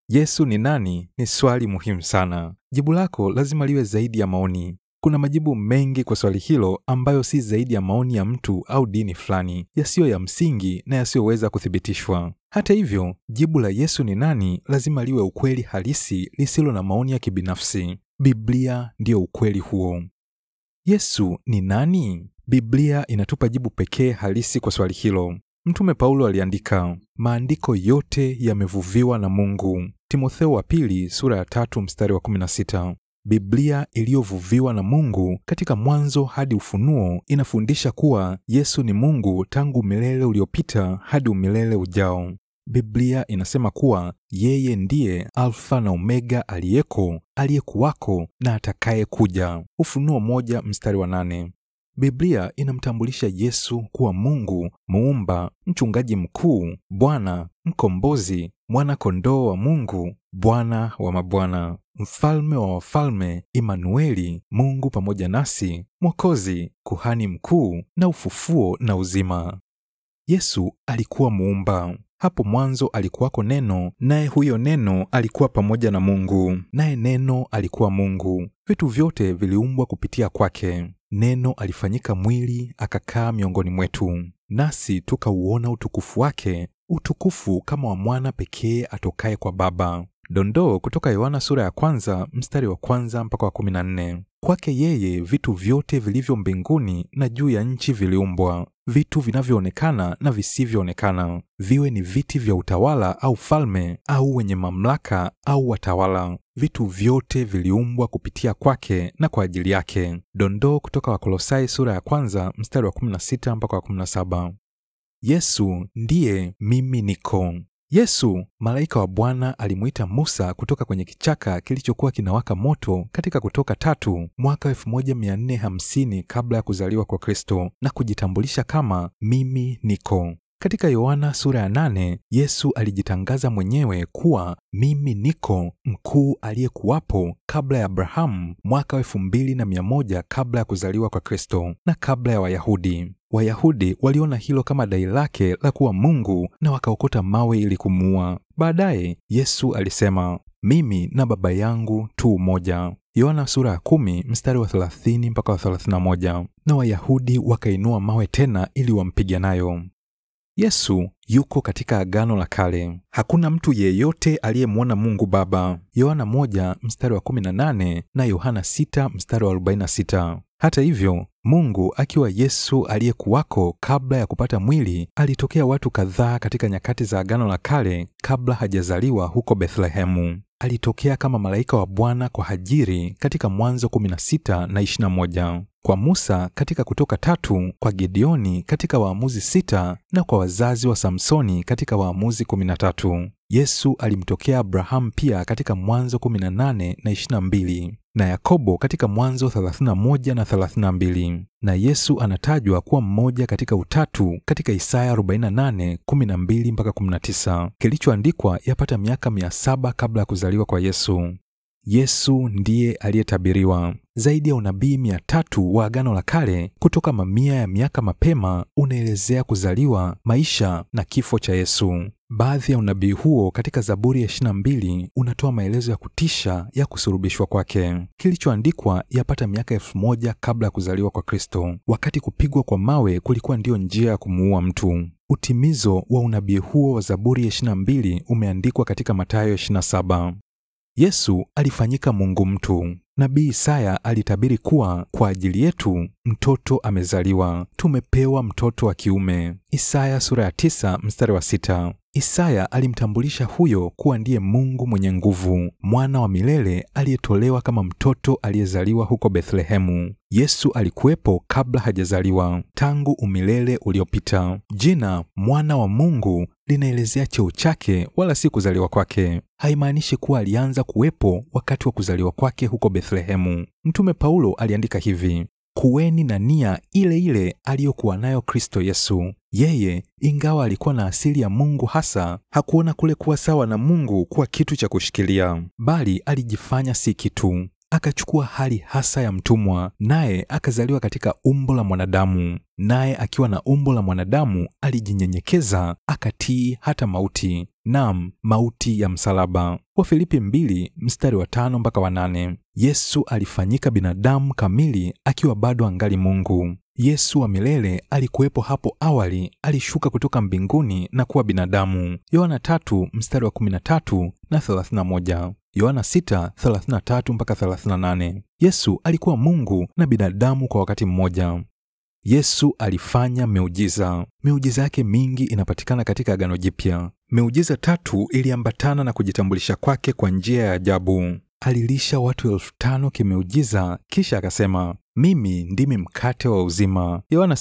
Yesu ni nani? Ni swali muhimu sana. Jibu lako lazima liwe zaidi ya maoni. Kuna majibu mengi kwa swali hilo ambayo si zaidi ya maoni ya mtu au dini fulani, yasiyo ya msingi na yasiyoweza kuthibitishwa. Hata hivyo, jibu la Yesu ni nani lazima liwe ukweli halisi lisilo na maoni ya kibinafsi. Biblia ndiyo ukweli huo. Yesu ni nani? Biblia inatupa jibu pekee halisi kwa swali hilo. Mtume Paulo aliandika, maandiko yote yamevuviwa na Mungu. Timotheo wa pili sura ya tatu mstari wa 16. Biblia iliyovuviwa na Mungu katika Mwanzo hadi Ufunuo inafundisha kuwa Yesu ni Mungu tangu milele uliopita hadi umilele ujao. Biblia inasema kuwa yeye ndiye Alfa na Omega, aliyeko, aliyekuwako na atakaye kuja. Ufunuo moja mstari wa nane. Biblia inamtambulisha Yesu kuwa Mungu muumba, mchungaji mkuu, Bwana, mkombozi, mwana kondoo wa Mungu, Bwana wa mabwana, mfalme wa wafalme, Imanueli, Mungu pamoja nasi, Mwokozi, kuhani mkuu na ufufuo na uzima. Yesu alikuwa muumba. Hapo mwanzo alikuwako Neno, naye huyo Neno alikuwa pamoja na Mungu, naye Neno alikuwa Mungu. Vitu vyote viliumbwa kupitia kwake. Neno alifanyika mwili akakaa miongoni mwetu, nasi tukauona utukufu wake, utukufu kama wa mwana pekee atokaye kwa Baba. Dondoo kutoka Yohana sura ya kwanza mstari wa kwanza mpaka wa kumi na nne. Kwake yeye vitu vyote vilivyo mbinguni na juu ya nchi viliumbwa, vitu vinavyoonekana na visivyoonekana, viwe ni viti vya utawala au falme au wenye mamlaka au watawala. Vitu vyote viliumbwa kupitia kwake na kwa ajili yake. Dondoo kutoka Wakolosai sura ya kwanza mstari wa 16 mpaka wa 17. Yesu ndiye mimi niko. Yesu, malaika wa Bwana alimuita Musa kutoka kwenye kichaka kilichokuwa kinawaka moto katika Kutoka tatu mwaka 1450 kabla ya kuzaliwa kwa Kristo na kujitambulisha kama mimi niko. Katika Yohana sura ya nane, Yesu alijitangaza mwenyewe kuwa mimi niko mkuu aliyekuwapo kabla ya Abrahamu mwaka wa elfu mbili na mia moja kabla ya kuzaliwa kwa Kristo na kabla ya Wayahudi. Wayahudi waliona hilo kama dai lake la kuwa Mungu na wakaokota mawe ili kumuua. Baadaye Yesu alisema, mimi na Baba yangu tu umoja. Yohana sura ya kumi mstari wa 30 mpaka wa 31. Na Wayahudi wakainua mawe tena ili wampige nayo. Yesu yuko katika Agano la Kale. Hakuna mtu yeyote aliyemwona Mungu Baba. Yohana moja mstari wa 18 na Yohana 6 mstari wa 46. Hata hivyo, Mungu akiwa Yesu aliyekuwako kabla ya kupata mwili, alitokea watu kadhaa katika nyakati za Agano la Kale kabla hajazaliwa huko Bethlehemu. Alitokea kama malaika wa Bwana kwa Hajiri katika Mwanzo 16 na 21, kwa Musa katika Kutoka tatu, kwa Gideoni katika Waamuzi sita na kwa wazazi wa Samsoni katika Waamuzi 13. Yesu alimtokea Abrahamu pia katika Mwanzo 18 na 22 na Yakobo katika Mwanzo 31 na 32, na Yesu anatajwa kuwa mmoja katika utatu katika Isaya 48 12 mpaka 19, kilichoandikwa yapata miaka 700 kabla ya kuzaliwa kwa Yesu. Yesu ndiye aliyetabiriwa. Zaidi ya unabii mia tatu wa Agano la Kale kutoka mamia ya miaka mapema unaelezea kuzaliwa, maisha na kifo cha Yesu. Baadhi ya unabii huo katika Zaburi ya 22 unatoa maelezo ya kutisha ya kusurubishwa kwake, kilichoandikwa yapata miaka elfu moja kabla ya kuzaliwa kwa Kristo, wakati kupigwa kwa mawe kulikuwa ndiyo njia ya kumuua mtu. Utimizo wa unabii huo wa Zaburi ya 22 umeandikwa katika Mathayo 27. Yesu alifanyika Mungu mtu. Nabii Isaya alitabiri kuwa kwa ajili yetu mtoto amezaliwa, tumepewa mtoto wa kiume. Isaya sura ya tisa mstari wa sita. Isaya alimtambulisha huyo kuwa ndiye Mungu mwenye nguvu, mwana wa milele aliyetolewa kama mtoto aliyezaliwa huko Bethlehemu. Yesu alikuwepo kabla hajazaliwa, tangu umilele uliopita. Jina mwana wa Mungu linaelezea cheo chake, wala si kuzaliwa kwake. Haimaanishi kuwa alianza kuwepo wakati wa kuzaliwa kwake huko Bethlehemu. Mtume Paulo aliandika hivi: kuweni na nia ile ile aliyokuwa nayo Kristo Yesu. Yeye ingawa alikuwa na asili ya Mungu hasa, hakuona kule kuwa sawa na Mungu kuwa kitu cha kushikilia, bali alijifanya si kitu, akachukua hali hasa ya mtumwa, naye akazaliwa katika umbo la mwanadamu. Naye akiwa na umbo la mwanadamu alijinyenyekeza, akatii hata mauti, nam mauti ya msalaba. Wafilipi mbili mstari wa tano mpaka wa nane. Yesu alifanyika binadamu kamili akiwa bado angali Mungu. Yesu wa milele alikuwepo hapo awali, alishuka kutoka mbinguni na kuwa binadamu. Yohana tatu mstari wa 13 na 31. Yohana 6:33 mpaka 38. Yesu alikuwa Mungu na binadamu kwa wakati mmoja. Yesu alifanya miujiza. Miujiza yake mingi inapatikana katika Agano Jipya. Miujiza tatu iliambatana na kujitambulisha kwake kwa njia ya ajabu. Alilisha watu elfu tano kimeujiza, kisha akasema, mimi ndimi mkate wa uzima. Yohana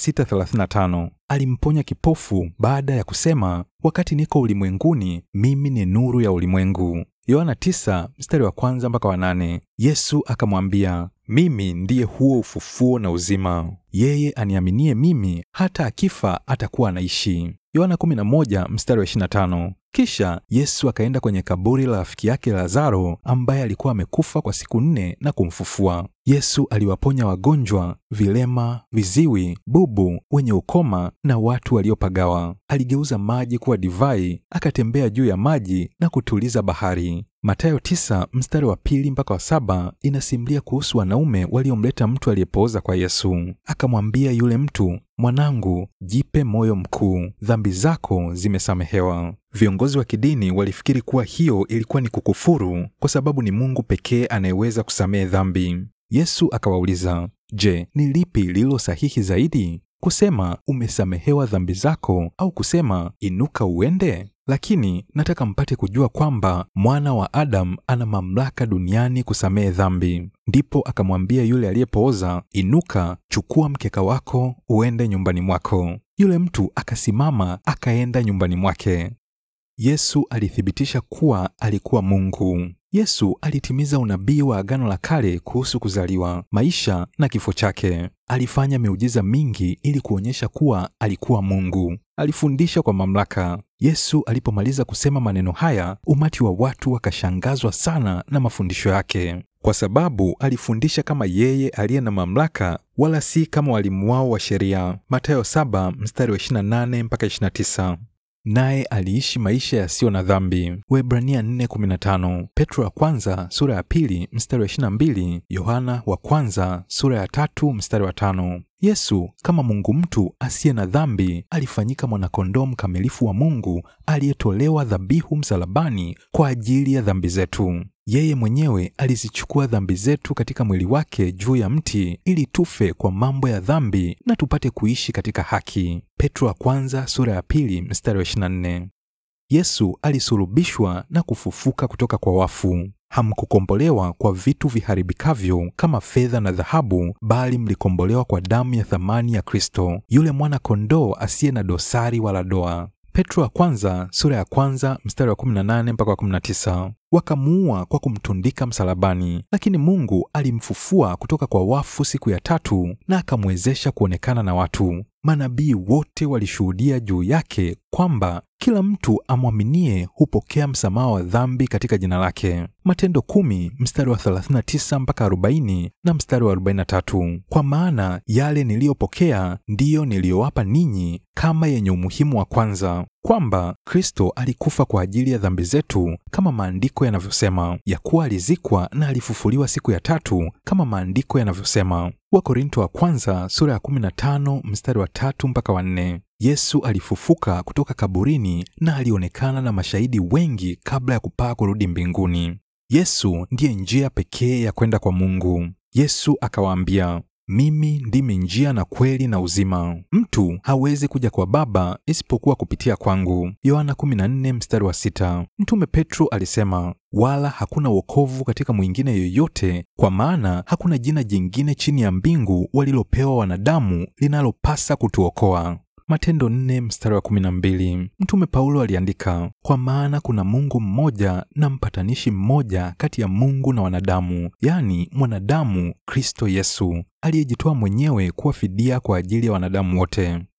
6:35. Alimponya kipofu baada ya kusema, wakati niko ulimwenguni, mimi ni nuru ya ulimwengu. Yohana 9 mstari wa kwanza mpaka wa nane. Yesu akamwambia, mimi ndiye huo ufufuo na uzima. Yeye aniaminie mimi, hata akifa atakuwa anaishi. Yohana 11 mstari wa 25. Kisha Yesu akaenda kwenye kaburi la rafiki yake Lazaro ambaye alikuwa amekufa kwa siku nne na kumfufua. Yesu aliwaponya wagonjwa, vilema, viziwi, bubu, wenye ukoma na watu waliopagawa. Aligeuza maji kuwa divai, akatembea juu ya maji na kutuliza bahari. Mathayo tisa mstari wa pili mpaka wa saba inasimulia kuhusu wanaume waliomleta mtu aliyepooza kwa Yesu. Akamwambia yule mtu, mwanangu, jipe moyo mkuu, dhambi zako zimesamehewa. Viongozi wa kidini walifikiri kuwa hiyo ilikuwa ni kukufuru, kwa sababu ni Mungu pekee anayeweza kusamehe dhambi. Yesu akawauliza, je, ni lipi lililo sahihi zaidi, kusema umesamehewa dhambi zako, au kusema inuka uende? Lakini nataka mpate kujua kwamba mwana wa Adamu ana mamlaka duniani kusamehe dhambi. Ndipo akamwambia yule aliyepooza, inuka, chukua mkeka wako uende nyumbani mwako. Yule mtu akasimama akaenda nyumbani mwake. Yesu alithibitisha kuwa alikuwa Mungu. Yesu alitimiza unabii wa Agano la Kale kuhusu kuzaliwa, maisha na kifo chake. Alifanya miujiza mingi ili kuonyesha kuwa alikuwa Mungu. Alifundisha kwa mamlaka. Yesu alipomaliza kusema maneno haya, umati wa watu wakashangazwa sana na mafundisho yake, kwa sababu alifundisha kama yeye aliye na mamlaka, wala si kama walimu wao wa sheria. Mathayo 7 mstari wa 28 mpaka 29 naye aliishi maisha yasiyo na dhambi. Waebrania 4:15, Petro wa kwanza sura ya pili mstari wa 22, Yohana wa kwanza sura ya tatu mstari wa tano. Yesu kama Mungu mtu asiye na dhambi alifanyika mwanakondoo mkamilifu wa Mungu aliyetolewa dhabihu msalabani kwa ajili ya dhambi zetu. Yeye mwenyewe alizichukua dhambi zetu katika mwili wake juu ya mti ili tufe kwa mambo ya dhambi na tupate kuishi katika haki. Petro wa kwanza sura ya pili mstari wa 24. Yesu alisulubishwa na kufufuka kutoka kwa wafu. Hamkukombolewa kwa vitu viharibikavyo kama fedha na dhahabu, bali mlikombolewa kwa damu ya thamani ya Kristo, yule mwana kondoo asiye na dosari wala doa. Petro wa kwanza sura ya kwanza mstari wa 18 mpaka wa 19. Wakamuua kwa kumtundika msalabani, lakini Mungu alimfufua kutoka kwa wafu siku ya tatu na akamwezesha kuonekana na watu. Manabii wote walishuhudia juu yake kwamba kila mtu amwaminie hupokea msamaha wa dhambi katika jina lake. Matendo kumi mstari wa 39 mpaka 40 na mstari wa 43. Kwa maana yale niliyopokea ndiyo niliyowapa ninyi kama yenye umuhimu wa kwanza, kwamba Kristo alikufa kwa ajili ya dhambi zetu kama maandiko yanavyosema, ya kuwa alizikwa na alifufuliwa siku ya tatu kama maandiko yanavyosema. Wakorinto wa kwanza sura ya 15 mstari wa tatu mpaka wa nne. Yesu alifufuka kutoka kaburini na alionekana na mashahidi wengi kabla ya kupaa kurudi mbinguni. Yesu ndiye njia pekee ya kwenda kwa Mungu. Yesu akawaambia, mimi ndimi njia na kweli na uzima. Mtu hawezi kuja kwa Baba isipokuwa kupitia kwangu. Yohana 14 mstari wa sita. Mtume Petro alisema, wala hakuna wokovu katika mwingine yoyote, kwa maana hakuna jina jingine chini ya mbingu walilopewa wanadamu linalopasa kutuokoa. Matendo nne mstari wa kumi na mbili. Mtume Paulo aliandika, kwa maana kuna Mungu mmoja na mpatanishi mmoja kati ya Mungu na wanadamu, yaani mwanadamu Kristo Yesu, aliyejitoa mwenyewe kuwa fidia kwa ajili ya wanadamu wote.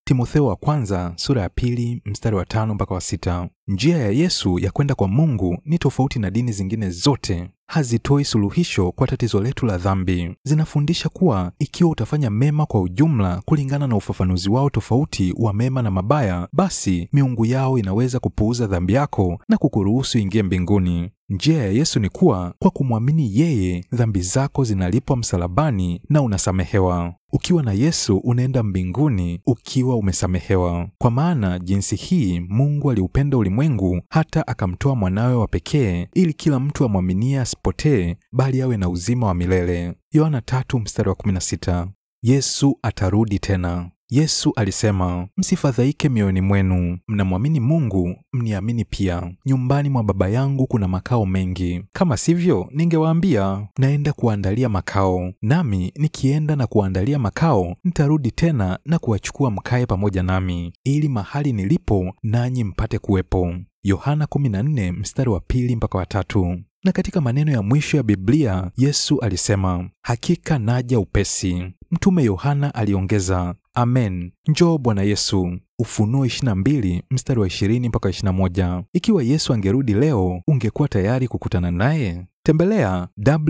Timotheo wa kwanza sura ya pili mstari wa tano mpaka wa sita. Njia ya Yesu ya kwenda kwa Mungu ni tofauti na dini zingine zote. Hazitoi suluhisho kwa tatizo letu la dhambi. Zinafundisha kuwa ikiwa utafanya mema kwa ujumla kulingana na ufafanuzi wao tofauti wa mema na mabaya, basi miungu yao inaweza kupuuza dhambi yako na kukuruhusu ingie mbinguni. Njia ya Yesu ni kuwa kwa kumwamini yeye, dhambi zako zinalipwa msalabani na unasamehewa. Ukiwa na Yesu unaenda mbinguni ukiwa umesamehewa. Kwa maana jinsi hii Mungu aliupenda ulimwengu hata akamtoa mwanawe wa pekee, ili kila mtu amwaminie asipotee, bali awe na uzima wa milele. Yohana tatu mstari wa 16. Yesu atarudi tena. Yesu alisema, msifadhaike mioyoni mwenu, mnamwamini Mungu, mniamini pia. Nyumbani mwa Baba yangu kuna makao mengi, kama sivyo ningewaambia, naenda kuandalia makao. Nami nikienda na kuandalia makao, nitarudi tena na kuwachukua mkae pamoja nami, ili mahali nilipo nanyi mpate kuwepo. Yohana 14 mstari wa pili mpaka wa tatu. Na katika maneno ya mwisho ya Biblia Yesu alisema, hakika naja upesi. Mtume Yohana aliongeza, amen, njoo Bwana Yesu. Ufunuo 22 mstari wa 20 mpaka 21. Ikiwa Yesu angerudi leo, ungekuwa tayari kukutana naye? Tembelea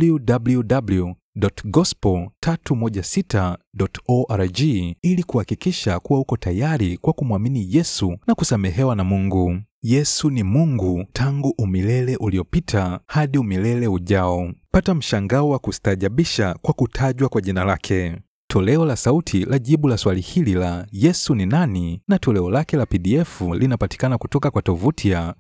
www.gospel316.org ili kuhakikisha kuwa uko tayari kwa kumwamini Yesu na kusamehewa na Mungu. Yesu ni Mungu tangu umilele uliopita hadi umilele ujao. Pata mshangao wa kustaajabisha kwa kutajwa kwa jina lake. Toleo la sauti la jibu la swali hili la Yesu ni nani na toleo lake la PDF linapatikana kutoka kwa tovuti ya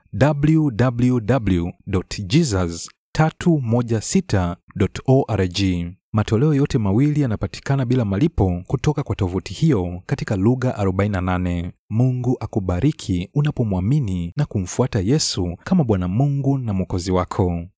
www.jesus316.org. Matoleo yote mawili yanapatikana bila malipo kutoka kwa tovuti hiyo katika lugha 48. Mungu akubariki unapomwamini na kumfuata Yesu kama Bwana Mungu na Mwokozi wako.